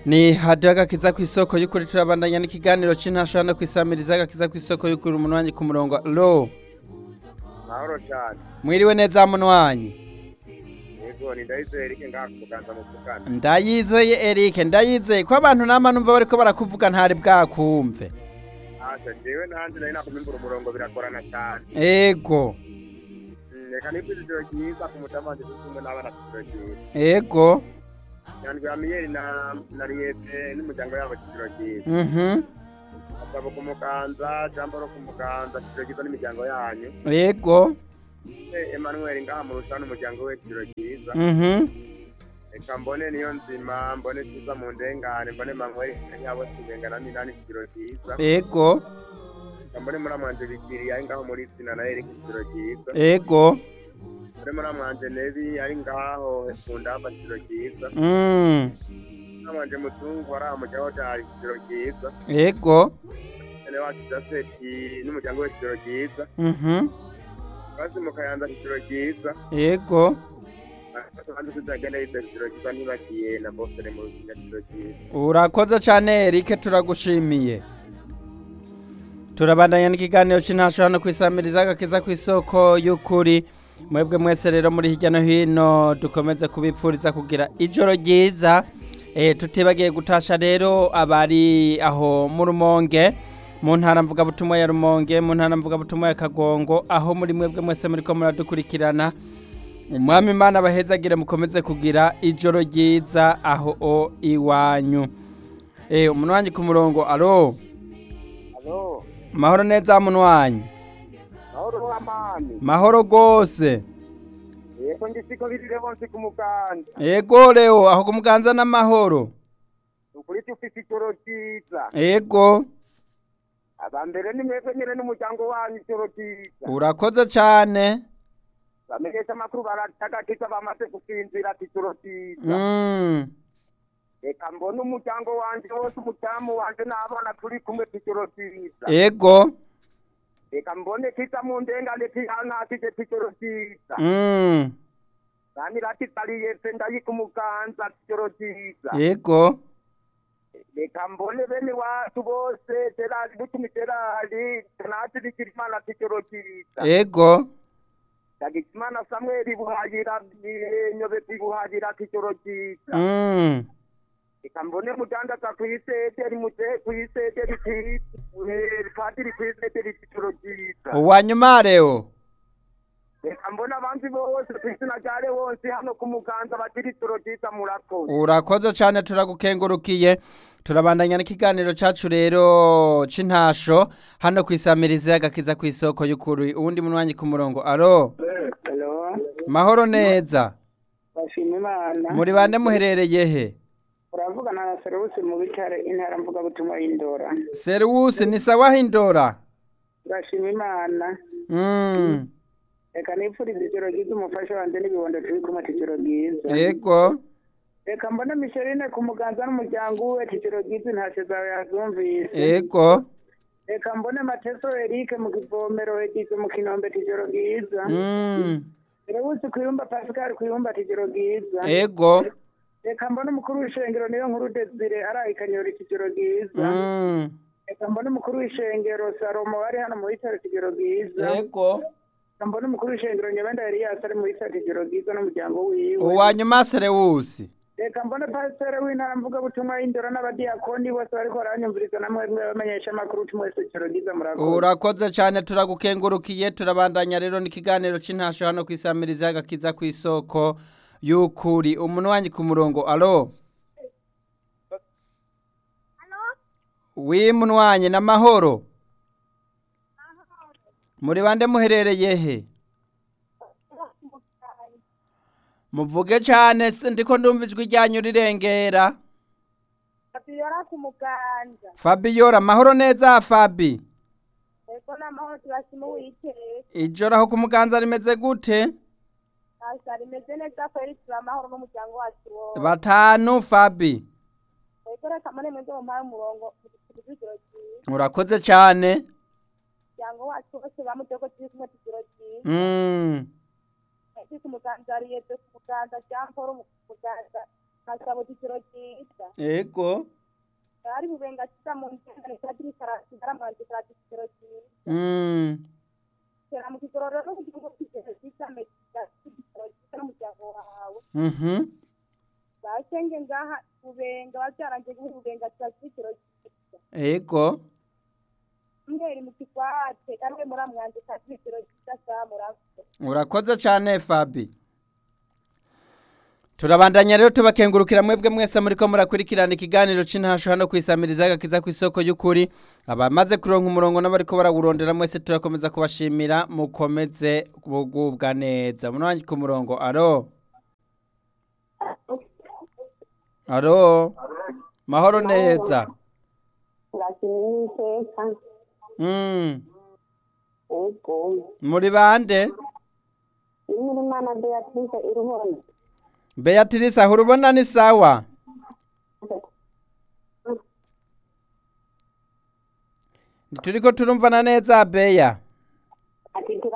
ni hadiyo agakiza ku isoko y'ukuri turabandanya n'ikiganiro cy'intasho hano ku isamiriza agakiza ku isoko y'ukuri umuntu wanjye ku murongo alo mahoro cyane mwiriwe neza muntu wanjye yego ni ndayizeye erike ngaha kuganza mu kugana ndayizeye Eric ndayizeye ko abantu nama numva bariko barakuvuga ntari bwakumve asa jewe nanjye nari nakumimbura umurongo biragorana cyane ego Mm, reka nibwize ijoro ryiza ku mutamanje turi kumwe n'abana ijoro ryiza ego nyandwi ya miyeri na na riyete n'umuryango yabo ijoro ryiza mhm asabo ku muganza jamboro ku muganza ijoro ryiza n'imiryango yanyu ego Eh, emmanuel ngaha mu rusha n'umuryango we ijoro ryiza mhm reka mbone niyo nzima mbone tuza mu ndengane mbone manuel yabo sibengana n'inani ijoro ryiza ego reka mbone muramwanje bigiri ari ngaho muri sina na erike ijoro ryiza ego mbone muramwanje nebi ari ngaho ku ndamba ijoro ryiza mm muramwanje muzungu ari aho mu gihugu cyari ijoro ryiza ego ene wacu jaseti n'umuryango we ijoro ryiza mhm basi mu kayanza ijoro ryiza ego kandi tuzagenda yitwa ijoro ryiza ntibagiye na bosere mu ruzinga ijoro ryiza urakoze cyane Eric turagushimiye turabandanya n'ikiganiro cy'intasho hano ku isamiriza agakiza ku isoko y'ukuri mwebwe mwese rero muri hirya no hino dukomeze kubipfuriza kugira ijoro ryiza eh, tutibagiye gutasha rero abari aho mu rumonge mu ntara mvugabutumwa ya rumonge mu ntara mvugabutumwa ya kagongo aho muri mwebwe mwese muriko muradukurikirana umwami imana abahezagire mukomeze kugira ijoro ryiza aho o iwanyu eh umuntu wanjye ku murongo alo alo mahoro neza muntu wanjye mahoro w'amani mahoro rwose yego ngisiko birire bonse ku muganda ego reo aho kumuganza n'amahoro ukuri ufise ijoro ryiza ego abambere ni mwebwe nyene n'umuryango wanyu ijoro ryiza urakoze cyane bamenyesha amakuru baratagakiza bamaze gusinzira ati ijoro ryiza mm. reka mbone umuryango wanje wose umudamu wanje n'abana turi kumwe ijoro ryiza ego reka mbone kiza mu ndengane tihanatije ijoro ryiza mm. nani ratitsaliyese ndayika umuganza ijoro ryiza ego reka mbone bene wacu bose terari butumi terari tenati bigirimana ijoro ryiza ego ndagijimana samweli buhayira nyobeti buhayira ijoro ryiza mm. reka mbone mudandaza kw'isederi muje kw'isederi padiri kw'isederi ijoro ryiza uwanyuma reo reka mbone abandi bose kw'izina rya lewonsi hano ku muganza bagira ijoro ryiza murakoze urakoze cyane turagukengurukiye turabandanya n'ikiganiro cyacu rero c'intasho hano ku isamirizi y'agakiza ku isoko y'ukuri uwundi muntu wanjye ku murongo alo Hello, mahoro neza bashima Imana. muri bande muherereye he Uravugana na Serusi mu bitare intara mvuga butumwa y'Indora. seriwusi ni sawa hindora Bashima Imana. mm. Reka nipfurize ijoro ryiza umufasha wanje n'ibibondo turi kumwe ati ijoro ryiza. ego Reka mbone Micheline ku muganza n'umuryango we ati ijoro ryiza intashe zawe yazumvise. ego Reka mbone Mateso Eric mu kivomero yagize mu kinombe ati ijoro ryiza. mm. Serusi kuyumba Pascal kuyumba ati ijoro ryiza. ego Reka mbone umukuru w'ishengero niyo nkuru Desire arayikanyura ati ijoro ryiza. mm. Reka mbone umukuru w'ishengero Salomo ari hano mu bitaro kigero bwiza. ego Reka mbone umukuru w'ishengero Nyabenda Elias ari mu bitaro kigero bwiza n'umuryango wiwe. uwanyuma seriwusi Reka mbone pasiteri w'intara mvuga butumwa y'indoro n'abadiyakoni bose bariko baranyumviriza namwe mwe bamenyesha amakuru tumwe wese kigero bwiza murakoze. urakoze cyane turagukengurukiye turabandanya rero n'ikiganiro c'intasho hano ku isamirizi y'agakiza ku isoko y'ukuri umuntu wanjye ku murongo alo wi muntu wanjye n'amahoro muri bande muherereye he muvuge cyane se ndiko ndumva ijwi ryanyu rirengera Fabiola ku muganza fabiola amahoro neza fabi ego n'amahoro turashima uwiteka ijoro aho ku muganza rimeze gute asa rimeze neza kweri turi amahoro n'umuryango wacu wose batanu fabi ego reka mane mwende mumpaye umurongo kugira ijoro ryiza urakoze cyane umuryango wacu bose bamuteko turi kumwe tugiro ryiza Mm. turi ku muganza riyeze ku muganza jean paul mu muganza kasabo ticiro cyiza ego ari bubenga kiza mu ntengane kadiri karasigara manje kati ticiro cyiza mm. kera mu kigororero no kugira ngo ticiro cyiza meza ticiro cyiza n'umuryango wawe mhm bashenge ngaha bubenga babyaranje guha bubenga kati ticiro cyiza ego mweri mu kigwate ariwe muramwanje kati ticiro cyiza samurakoze urakoze cyane fabi turabandanya rero tubakengurukira mwebwe mwese muriko murakurikirana ikiganiro c'intasho hano kwisamiriza agakiza ku isoko y'ukuri abamaze kuronka umurongo n'abariko barawurondera mwese turakomeza kubashimira mukomeze kugubwa neza munwanyi ku murongo aro aro mahoro neza ndashimira iteka mm. ego muri bande imirimana beatrice iruhone beatrice aho urubona ni sawa turiko turumvana neza beya ati